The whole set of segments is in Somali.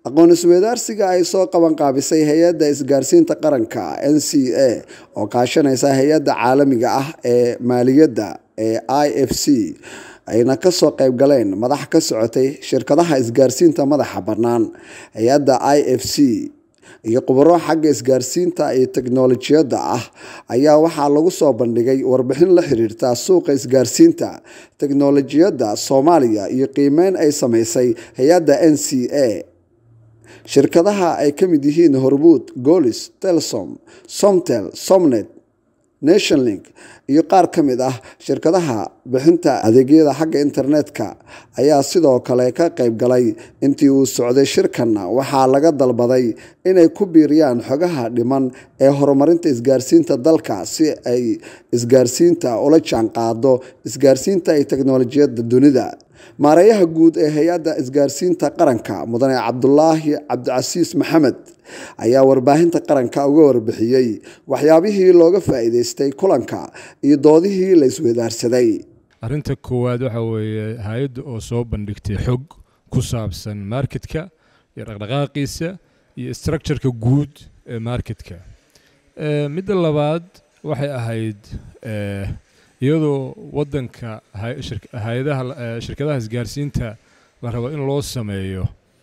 aqoon isweydaarsiga ay soo qabanqaabisay hay-adda isgaarsiinta qaranka n c a oo kaashanaysa hay-adda caalamiga ah ee maaliyadda ee i f c ayna kasoo qayb galeen madax ka socotay shirkadaha isgaarsiinta madaxa bannaan hay-adda i f c iyo khubaro xagga isgaarsiinta iyo teknolojiyadda ah ayaa waxaa lagu soo bandhigay warbixin la xiriirta suuqa isgaarsiinta teknolojiyadda soomaaliya iyo qiimeyn ay sameysay hay-adda n c a shirkadaha ay ka mid yihiin hormuud golis telsom somtel somnet nationlink iyo qaar ka mid ah shirkadaha bixinta adeegyada xagga internetka ayaa sidoo kale ka qayb galay intii uu socday shirkanna waxaa laga dalbaday inay ku biiriyaan xogaha dhiman ee horumarinta isgaarsiinta dalka si ay isgaarsiinta ula jaan qaado isgaarsiinta iyo teknolojiyadda dunida maareeyaha guud ee hay-adda isgaarsiinta qaranka mudane cabdulaahi cabdicasiis maxamed ayaa warbaahinta qaranka uga warbixiyey waxyaabihii looga faa'iideystay kulanka iyo doodihii la isweydaarsaday arrinta koowaad waxa weeye hay-adda oo soo bandhigtay xog ku saabsan marketka iyo dhaqdhaqaaqiisa iyo structureka guud ee marketka midda labaad waxay ahayd iyadoo wadanka hay-adaha shirkadaha isgaarsiinta la rabo in loo sameeyo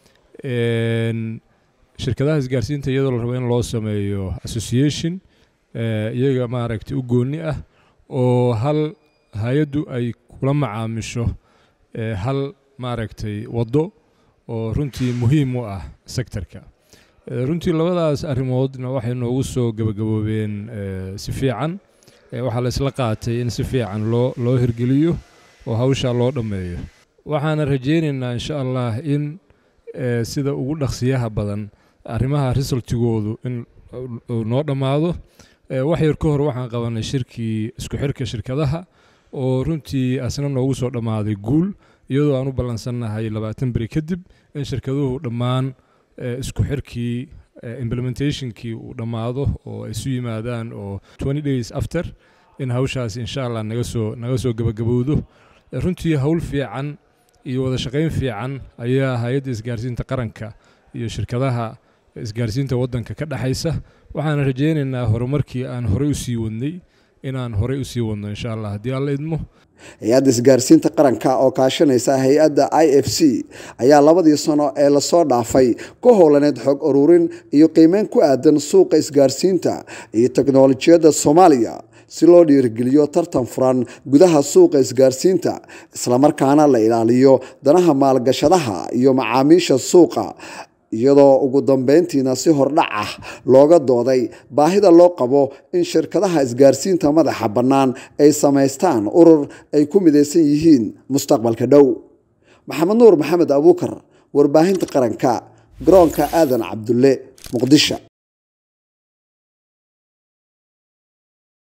shirkadaha isgaarsiinta iyadoo la rabo in loo sameeyo association iyaga maaragtay u gooni ah oo hal hay-addu ay kula macaamisho hal maaragtay waddo oo runtii muhiim u ah sectorka runtii labadaas arrimoodna waxay noogu soo gabagaboobeen si fiican waxaa la isla qaatay in si fiican loo loo hirgeliyo oo hawshaa loo dhammeeyo waxaana rajaynaynaa insha allah in sida ugu dhaqsiyaha badan arrimaha resultigoodu in noo dhammaado wax yar ka hor waxaan qabanay shirkii isku xirka shirkadaha oo runtii asna noogu soo dhammaaday guul iyadoo aan u ballansannahay labaatan beri kadib in shirkaduhu dhammaan isku xirkii implementationkii uu dhammaado oo ay isu yimaadaan oo twenty days after in hawshaas insha allah naga soo naga soo gabagabowdo runtii howl fiican iyo wada shaqayn fiican ayaa hay-adda isgaarsiinta qaranka iyo shirkadaha isgaarsiinta waddanka ka dhexaysa waxaana rajaynaynaa horumarkii aan horey u sii wadnay inaan horey u sii wadno insha allah haddii alla idmo hay-adda isgaarsiinta qaranka oo kaashanaysa hay-adda i f c ayaa labadii sano ee lasoo dhaafay ku howlaneyd xog ururin iyo qiimeyn ku aadan suuqa isgaarsiinta iyo teknolojiyadda soomaaliya si loo dhiirigeliyo tartan furan gudaha suuqa isgaarsiinta islamarkaana la ilaaliyo danaha maalgashadaha iyo macaamiisha suuqa iyadoo ugu dambeyntiina si hordhac ah looga dooday baahida loo qabo in shirkadaha isgaarsiinta madaxa bannaan ay samaystaan urur ay ku midaysan yihiin mustaqbalka dhow maxamed nuur maxamed abuukar warbaahinta qaranka garoonka aadan cabdulle muqdisho